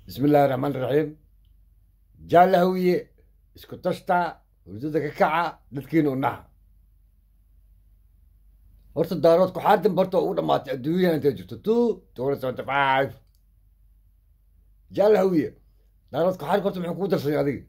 bismi illaahi raxmaan raxiim jaalla hawiye isku tashta hurdada ka kaca dadkiina u naha horta daarood kuxaadin barta ugu dhamaatay adduunyada intay jirto two twenty seventy five jaalla hawiye daarood kuxaadin horta muxuu kugu darsanya adiga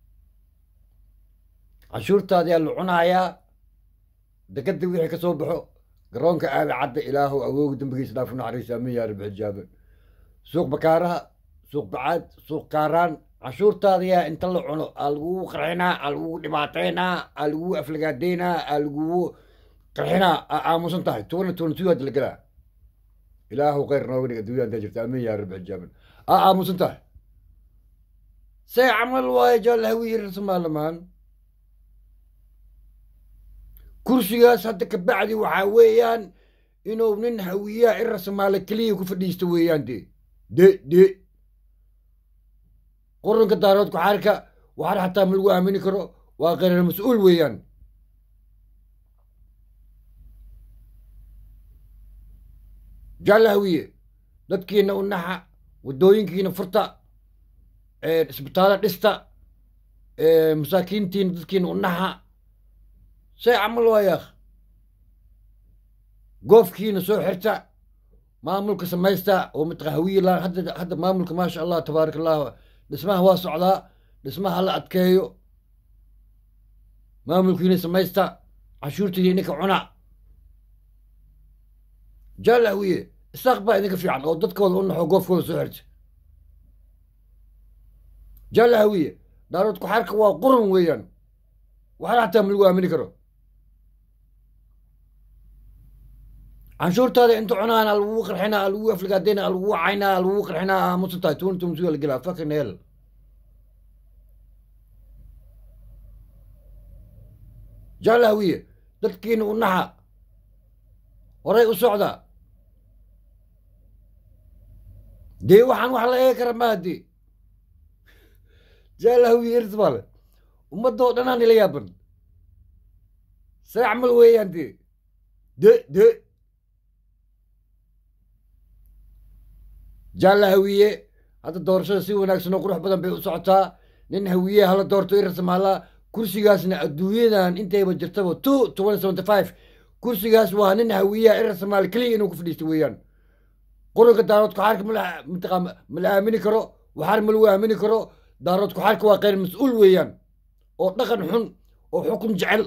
canshuurtaada yaa la cunayaa dekada wixii ka soo baxo garoonka aada cadda ilaahu awooga dembigiisa dhaafu naxariisa amin yaa rabbi xijaabe suuq bakaaraha suuq bacaad suuq kaaraan canshuurtaada yaa inta la cuno aa lagugu qarxinaa aa lagugu dhibaateynaa aa lagugu aflagaadeynaa aa lagugu qarxinaa aa aamusan tahay tuwana tuwana tuwa hadda la gelaa ilaahu khayr nooga dhig adduunya intaa jirta amin yaa rabbi xijaaben aa aamusan tahay say camal waaye jaal hawiye rasmaalamaan kursigaas hadda ka bacdi waxaa weeyaan inuu nin hawiyaha in rasmaale keliya ku fadhiisto weeyaan de de de quranka daarood kuxaarka waxaar xataa ma lagu aamini karo waa kheyrar mas-uul weeyaan jaalla hawiye dadkiina u naxa waddooyinkiina furta isbitaalo dhista masaakiintiina dadkiina u naxa say camal waayaakh goofkiina soo xirta maamulka samaysta oo mataqa hawiye la hadda hadda maamulka maasha allah tabaaraka allah dhismaha waa socdaa dhismaha la adkeeyo maamulkiina samaysta canshuurtiina idinka cuna jaal hawiye isaaq baa idinka fiican oo dadkooda u naxo goofkooda soo xirta jaal hawiye daarood kuxaarka waa qurun weeyaan waxaana xataa ma lagu aamini karo canshuurtaada inta cunaan a lagugu qarxinaa a lagugu aflagaadeyna a lagugu caynaa a lagugu qarxinaa aamusan tahay tuwan tuwan suga la gelaa fucking hell jaal hawiye dadkiina u naxa horay u socda dee waxaan wax la eegi kara maa dee jaal hawiye irsmaale ummadda oo dhanaa nila yaaban say camal weeyaan dee de de jaalla hawiye hadda doorashada si wanaagsan oo qurux badan bay u socotaa nin hawiye hala doorto irasmaala kursigaasna adduunyadan intayba jirtaba two twenty seventy five kursigaas waa nin hawiyaha irasmaal keliya inuu ku fadhiisto weeyaan quranka daarood kuxaarka mala mataqa mala aamini karo waxaar ma lagu aamini karo daarood kuxaarka waa kheyr mas-uul weeyaan oo dhaqan xun oo xukun jecel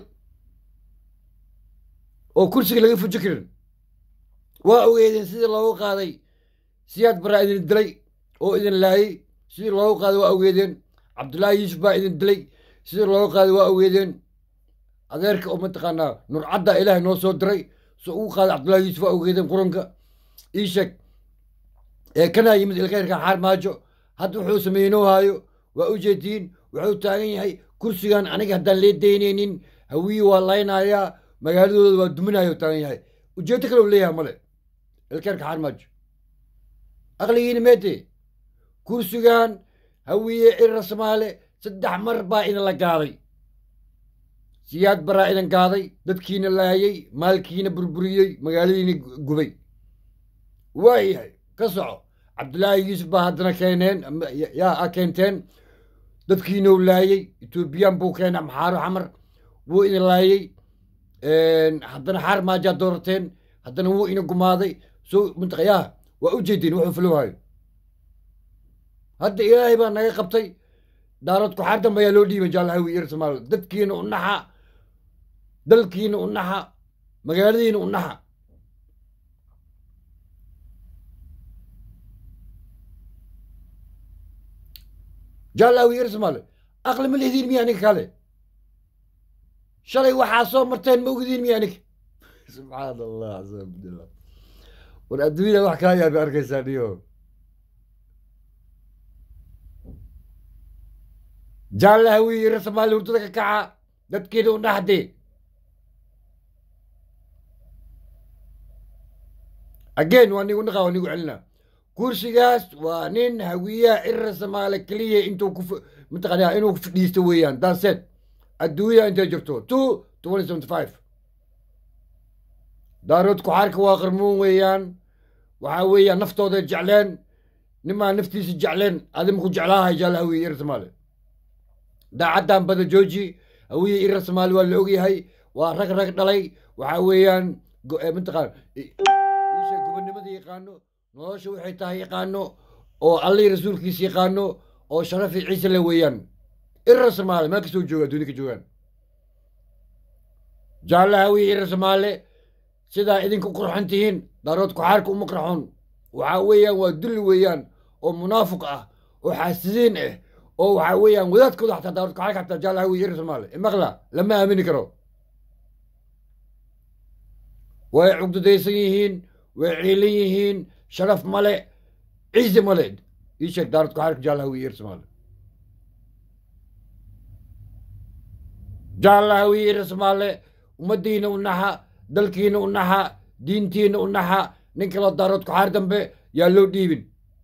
oo kursiga laga fuji karin waa ogeedeen sidii loogu qaaday siyaad baraa idin dilay oo idin laayay sidii loogu qaaday waa ogeedeen cabdullaahi yuusuf baa idin dilay sidii loogu qaaday waa ogeedeen adeerka oo mataqaanaa nurcadda ilaahay noo soo diray soo ugu qaaday cabdullahi yuusuf waa ogeedeen quranka ii sheeg ee kanaa yimid ilkeyrka xaar maajo hadda wuxuu sameynoo haayo waa u jeediin wuxuu taagan yahay kursigan aniga haddaan lee daynaynin hawiye waa laynayaa magaaladooda waa duminayo taagan yahay ujeeddo kale u leeyahay male ilkeerka xaar maajo aqligiina meete kursigan hawiye irasmaale saddex mar baa idin la gaaday siyaad baraa idin gaaday dadkiina laayay maalkiina burburiyey magaaladiina gubay waayahay ka soco cabdullaahi yuusuf baa haddana keeneen yaa a keenteen dadkiinau laayey etoobiyaan buu keenay maxaaro xamar wuu idin laayey haddana xaar maajaa doorateen haddana wuu ina gumaaday so mataqa yaa waa u jeedeen wuxuu fulowaayo hadda ilaahay baa naga qabtay daarood kuxaar dambe ayaa loo dhiibay jaalahawi ir somaal dadkiina u naxa dalkiina u naxa magaaladiina u naxa jaalahawi ir somaal aqli ma lihdiin miya ninka kale shalay waxaa soo marteen ma ogdiin miya ninka subxaan allah cabdillah war adduunyada wax kaa yaabay arkaysaa dhiyo jaalla hawiye rasmaali hurdada ka kaca dadkeeda u dhaxde again waa nigu dhaqaa waa nigu celina kursigaas waa nin hawiyaha irasmaale keliya intuu ku mataqaanaa inuu ku fadhiisto weeyaan daaseed adduunyada intay jirto two twenty seventy five daarood kuxaarka waa qarmuun weeyaan waxaa weeyaan naftooda jecleen nimaa naftiisa jecleen adima ku jeclaahay jaalla hawiye ira soomaali daacaddan bada jooji hawiye ira soomaali waa la ogyahay waa rag rag dhalay waxaa weeyaan mataqaan isha gobonnimada yaqaano nolosha waxay tahay yaqaano oo allihii rasuulkiisa yaqaano oo sharafi ciise le weeyaan ira soomaali meel kastoo jooga adduunya ka joogaan jaalla hawiye ira soomaali sidaa idinku qurxan tihiin daarood kuxaarka uma qarxoon waxaa weeyaan waa dulli weeyaan oo munaafiq ah oo xaasidiin ah oo waxaa weeyaan wadaadkooda xataa daarood kuxaarka xataa jaalla hawiye ira soomaali imaqla lama aamini karo way cugdadaysan yihiin way ciilan yihiin sharaf male ciise male ii sheeg daarood kuxaarka jaalla hawiye ira soomaali jaalla hawiye ira soomaali ummaddiina u naxa dalkiina u naxa diintiina u naxa nin kaloo daarood kuxaar dambe yaa loo dhiibin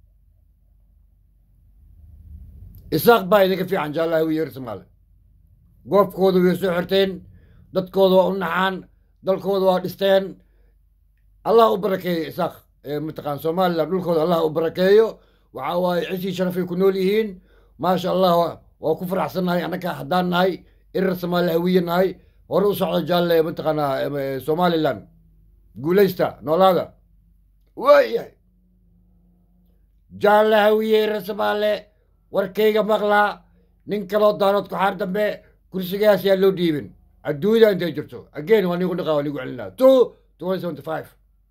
isaaq baa idinka fiican jaalla hawiye ira soomaali goobkooda way soo xirteen dadkooda waa u naxaan dalkooda waa dhisteen allah u barakeeyo isaaq mataqaan somalilan dhulkooda allah u barakeeyo waxaa waaye cishii sharafay ku nool yihiin maasha allah waa ku faraxsannahay annaka haddaan nahay irar soomaali hawiye nahay hore u socda jaalle mataqaanaa somalilan guulaysta noolaada waayahay jaalle hawiye irar soomaale warkayga maqlaa nin kaloo daanood kuxaar dambe kursigaas yaa loo dhiibin adduunyada intay jirto again waa nigu dhaqa waa nigu celinaa two twenty seventy five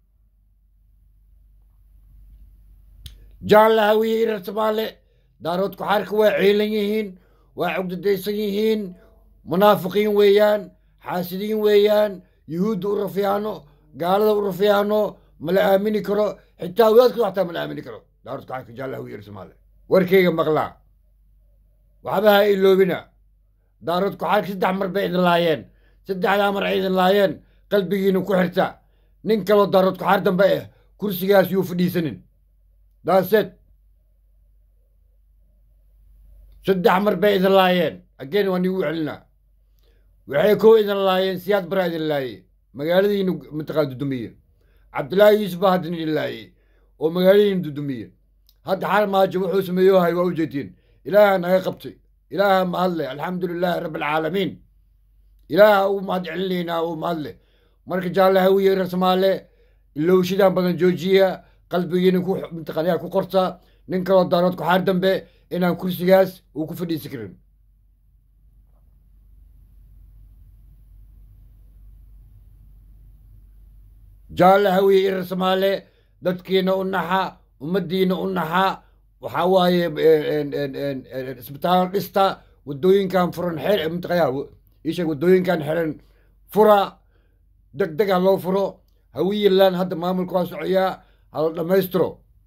jaalla hawiye irar soomaale daarood kuxaarka waa ciilan yihiin waa cugdadaysan yihiin munaafiqiin weeyaan xaasidiin weeyaan yuhuudda u rafiyaano gaalada u rafiyaano mala aamini karo xitaa wadaadkooda xataa mala aamini karo daarood kuxaarka jaalla hawiye irar soomaale warkayga maqlaa waxba ha iloobina daarood kuxaarka saddex mar bay idin laayeen saddexdaa mar ay idin laayeen qalbigiina ku xirta nin kaloo daarood kuxaar dambe ah kursigaas yuu fadhiisanin daaseed saddex mar bay idin laayeen again waa nigu celinaa waxay koo idin laayeen siyaad baraa idin laayey magaaladiina mataqaa dudumiye cabdillaahi yuusuf baa haddana idin laayey oo magaaladiina dudumiye hadda xaal maajo wuxuu sameeyohay waa u jeedtiin ilaaha naga qabtay ilaaha mahadle alxamdu lilaahi rabbi alcaalamiin ilaaha ugu mahad celinaynaa uu mahadle marka jaalle hawiye ira soomaale ilowshidan badan joojiya qalbigiina ku mataqaanyaa ku qorta nin kaloo daarood kuxaar dambe inaan kursigaas uu ku fadhiisi karin jaalle hawiye irar soomaale dadkiina u naxa ummaddiina u naxa waxaa waaye isbitaalo dhista waddooyinkan furan xer mataqaya isheeg waddooyinkan xiran fura deg deg ha loo furo hawiyeland hadda maamulka waa socoyaa hala dhammaystiro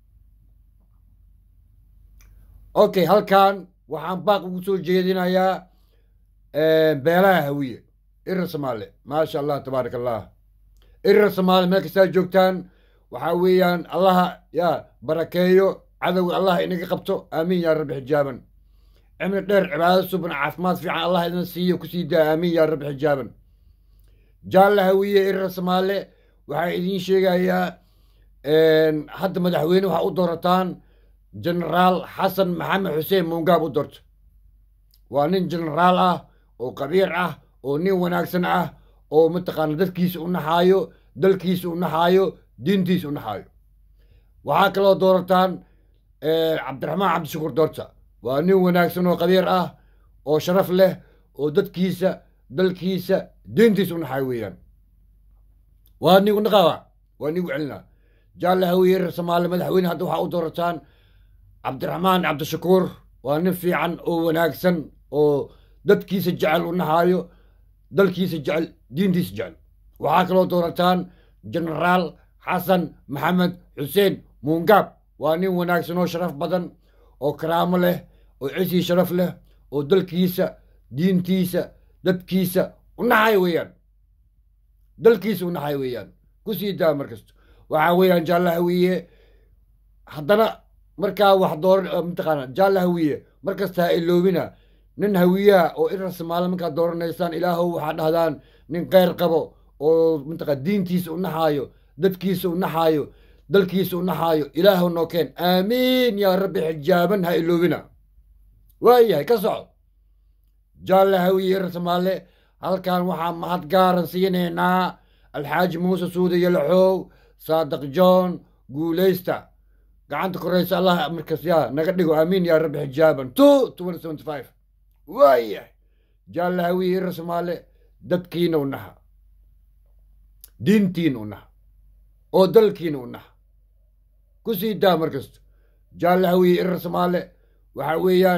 okay halkan waxaan baaq ugu soo jeedinayaa beelaha hawiye irar soomaale maasha allah tabaaraka allah irar soomaale meel kastaa joogtaan waxaa weeyaan allaha yaa barakeeyo cadowga allah inaga qabto aamiin yaa rabbi xijaaban cimri dheer cibaado suban caafimaad fiican allah idin siiyo kusii daa aamiin yaa rabbi xijaaban jaalla hawiye irar soomaale waxaa idiin sheegayaa hadda madaxweyne waxaa u doorataan genaraal xasan maxamed xuseen muungaab u doorto waa nin genaraal ah oo qabiir ah oo nin wanaagsan ah oo mataqaana dadkiisa u naxaayo dalkiisa u naxaayo diintiisa u naxaayo waxaa kaloo doorataan cabdiraxmaan cabdishakuur doorta waa nin wanaagsan oo qabiir ah oo sharaf leh oo dadkiisa dalkiisa diintiisa u naxaayo weeyaan waa nigu naqawa waa nigu celinaa jaalle hawiye reer soomaali madaxweyne hadda waxaa u doorataan cabdiraxmaan cabdishakuur waa nin fiican oo wanaagsan oo dadkiisa jecel u naxaayo dalkiisa jecel diintiisa jecel waxaa kaloo doorataan genaraal xasan maxamed xuseen muungaab waa nin wanaagsan oo sharaf badan oo karaamo leh oo cisii sharaf leh oo dalkiisa diintiisa dadkiisa u naxayo weeyaan dalkiisa u naxayo weeyaan ku sii daa markasta waxaa weeyaan jaalla hawiye haddana markaa wax door mataqaana jaalla hawiye markasta ha iloobina nin hawiyaha oo irar soomaali markaad dooranaysaan ilaahow waxaa dhahdaan nin keyr qabo oo mataqa diintiisa u naxaayo dadkiisa u naxaayo dalkiisa u naxaayo ilaahu noo keen aamiin yaa rabbi xijaaban ha iloobina waayahay ka soco jaalle hawiye rasmaalle halkan waxaa mahad gaaran siinaynaa alxaaji muuse suude yalaxow saadiq john guulaysta gacanta koraysa allah markas yaa naga dhigo aamiin yaa rabbi xijaaban two twenty seventy five waayahay jaalle hawiye rasmaalle dadkiina u naha diintiina u naha oo dalkiina u naha ku sii daa markasta jaalle hawiye irar soomaale waxa weeyaan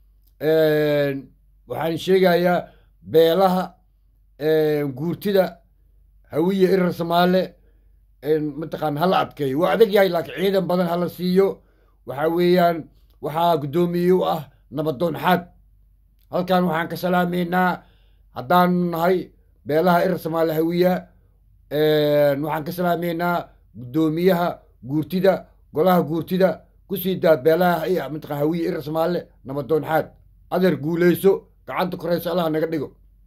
waxaan sheegayaa beelaha guurtida hawiye irar soomaale mataqaan hala adkeeyo waa adag yahay laakiin ciidan badan hala siiyo waxa weeyaan waxaa guddoomiye u ah nabadoon xaad halkan waxaan ka salaamaynaa haddaanu nahay beelaha irar soomaale hawiya waxaan ka salaamaynaa guddoomiyaha guurtida golaha guurtida kusii daa beelaha mataqan hawiye irar soomaale nabadoon xaad adeer guuleyso gacanta korayso allah naga dhigo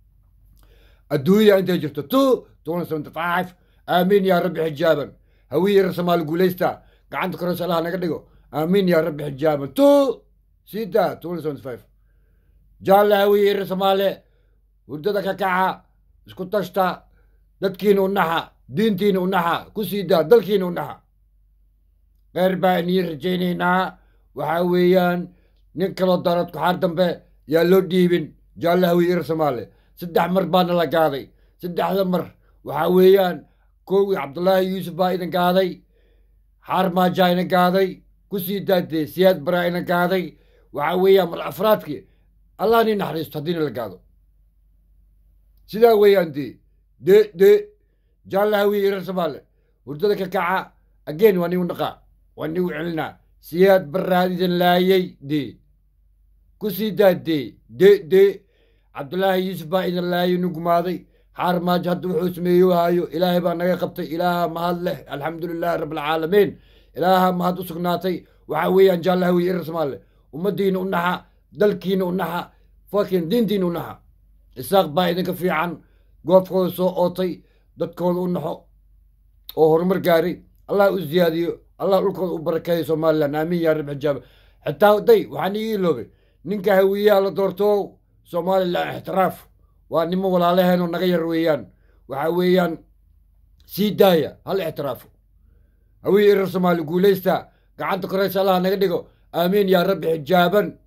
adduunya intay jirto two twenty seventy five aamiin yaa rabbi xijaaban hawiye irar soomaale guuleysta gacanta korayso allah naga dhigo aamiin yaa rabbi xijaaban two sii daa twenty seventy five jaalle hawiye irar soomaale hurdada ka kaca isku tashta dadkiina u naxa diintiina u naxa ku sii daa dalkiina u naxa qeyr baa inii rajaynaynaa waxaa weeyaan nin kaloo darad kuxaar dambe yaa loo dhiibin jaalle hawiye irar soomaale saddex mar baana la gaaday saddexda mar waxaa weeyaan kowgii cabdullaahi yuusuf baa idin gaaday xaar maajaa ina gaaday ku sii daadee siyaad baraa ina gaaday waxaa weeyaan mar afraadkii allah nii naxariisto haddiina la gaado sidaa weeyaan dee de de jaalle hawiye irar soomaale hurdada ka kaca ageen waa nigu dhaqaa waa nigu celinaa siyaad baraad idin laayay de ku sii daa de de de cabdullaahi yuusuf baa idin laayay nu gumaaday xaar maajo hadda wuxuu sameeyo haayo ilaahay baa naga qabtay ilaaha mahad leh alxamdu lilahi rabbilcaalamiin ilaaha mahad u sugnaatay waxaa weeyaan jaalle hawiye irar soomaale ummaddiina u naxa dalkiina u naxa fakin diintiina u naxa isaaq baa idinka fiican goobkooda soo ootay dadkooda u naxo oo horumar gaaray allah u ziyaadiyo allah dhulkooda u barakeeyo somalilan aamiin yaa rab xijaaba xitaa day waxaan ii iloobay ninka hawiyaha la doorto somalilan ixtiraaf waa nimo walaalaheenoo naga yar weeyaan waxaa weeyaan sii daaya hal ixtiraafo hawiye irar soomaali guulaysta gacanta koraysa allah naga dhigo aamiin yaa rabbi xijaaban